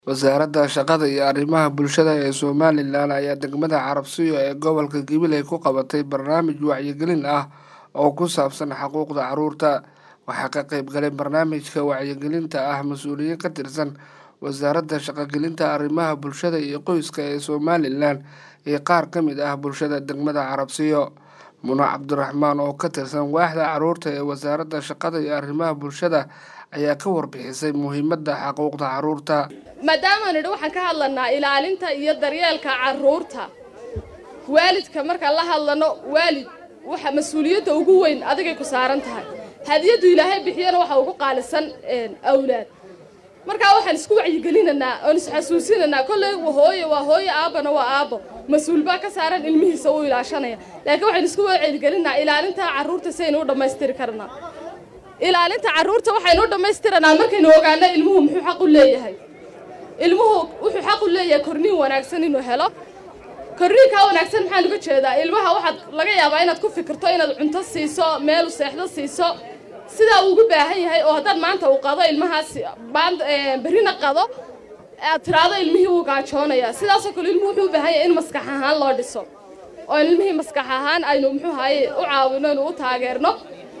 wasaaradda shaqada iyo arrimaha bulshada ee somalilan ayaa degmada carabsiyo ee gobolka gabiley ku qabatay barnaamij wacyigelin ah oo ku saabsan xuquuqda caruurta waxaa ka qeyb galay barnaamijka wacyigelinta ah mas-uuliyiin ka tirsan wasaaradda shaqogelinta arrimaha bulshada iyo qoyska ee somalilan iyo qaar ka mid ah bulshada degmada carabsiyo mune cabdiraxmaan oo ka tirsan waaxda caruurta ee wasaaradda shaqada iyo arrimaha bulshada ayaa ka warbixisay muhiimadda xuquuqda caruurta maadaama nidhi waxaan ka hadlanaa ilaalinta iyo daryeelka caruurta waalidka markaan la hadlano waalid waxa mas-uuliyadda ugu weyn adigay ku saaran tahay hadiyaddu ilaahay bixiyana waxa ugu qaalisan awlaad markaa waxaan isku wacyigelinanaa oon isxasuusinanaa kolley hooye waa hooye aabbana waa aabbo mas-uul baa ka saaran ilmihiisa uu ilaashanaya laakiin waxaan isku wacyigelinaa ilaalinta caruurta saynu u dhammaystiri karnaa ilaalinta caruurta waxaynu u dhammaystiranaa markaynu ogaano ilmuhu muxuu xaq u leeyahay ilmuhu wuxuu xaq u leeyahay korniin wanaagsan inuu helo korniinkaa wanaagsan maxaan uga jeedaa ilmaha waxaad laga yaabaa inaad ku fikirto inaad cunto siiso meelu seexdo siiso sidaa uu ugu baahan yahay oo haddaad maanta uu qado ilmahaas berrina qado aad tiraado ilmihii wuu gaajoonaya sidaasoo kale ilmuhu wuxuu u baahan yahay in maskax ahaan loo dhiso oo ilmihii maskax ahaan aynu muxuu haye u caawino inu u taageerno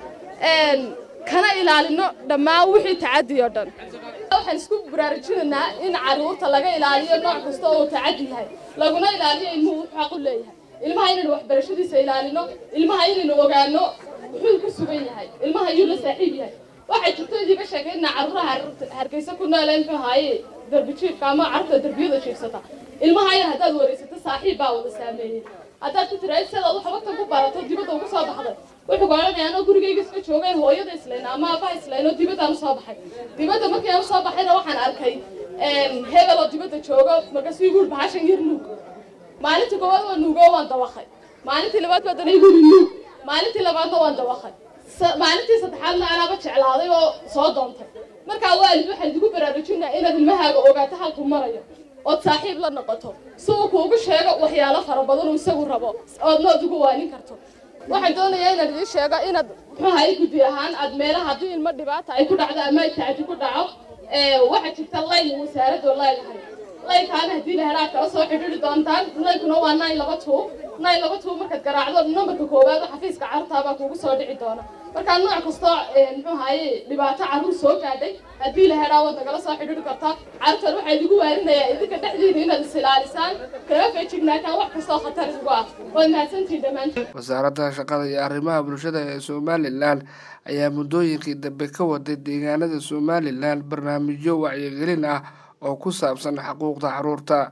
kana ilaalino dhammaan wixii tacadi oo dhan waxaan isku baraarujinaynaa in caruurta laga ilaaliyo nooc kasta oo tacadi yahay laguna ilaaliyo ilmuhu wuxuu xaq u leeyahay ilmaha inaynu waxbarashadiisa ilaalino ilmaha inaynu ogaano muxuu ku sugan yahay ilmaha ayuu la saaxiib yahay waxay jirto idiga sheekaynaa caruuraha hargeysa ku noole muxuu haaye darbi jiifka ama carruurta darbiyada jiifsata ilmaha yar haddaad wareysato saaxiib baa wada saameeyey haddaad ku tiraad sidaad wax waqtan ku barato dibadda ugu soo baxday wuxuu ku odhanaya anoo gurigayga iska joogeen hooyada islayna ama aabbaha islayno dibaddaan usoo baxay dibadda markii aan usoo baxayna waxaan arkay hebel oo dibadda joogo markaasuu igu yidhi bahashan yar nuug maalintii koowaad waa nuugo waan dawaqay maalintii labaad baa dana igu yidhi nuug maalintii labaadna waan dawaqay maalintii saddexaadna anaaba jeclaaday oo soo doontay markaa waalid waxaan idigu baraarujinaa inaad ilmahaaga ogaato halkuu marayo ood saaxiib la noqoto si uu kuugu sheego waxyaalo fara badan uu isagu rabo oodna ugu waanin karto waxaan doonayaa inaad idii sheego inaad muxuu hay guddi ahaan aad meelaha haddii ilmo dhibaata ay ku dhacdo ama ay tacadi ku dhaco waxaa jirta layn wasaaraddu leedahay laynkaana haddii la helaa kala soo xidhiiri doontaan laynkuna waa nine laba two nine laba two markaad garaacdo nambarka koowaad xafiiska carruurtaabaa kuugu soo dhici doona markaa nooc kastoo muxuu haye dhibaato carruur soo gaadhay haddii la helaa waad nagala soo xidhiiri kartaa carruurtan waxaa idigu waarinayaa idinka dhexdiina inaad is ilaalisaan kaga feejignaataan wax kastoo khatar igu ah waad mahadsantihin dhammaantiin wasaaradda shaqada iyo arrimaha bulshada ee somalilan ayaa muddooyinkii dambe ka waday deegaanada somalilan barnaamijyo wacyigelin ah oo ku saabsan xuquuqda caruurta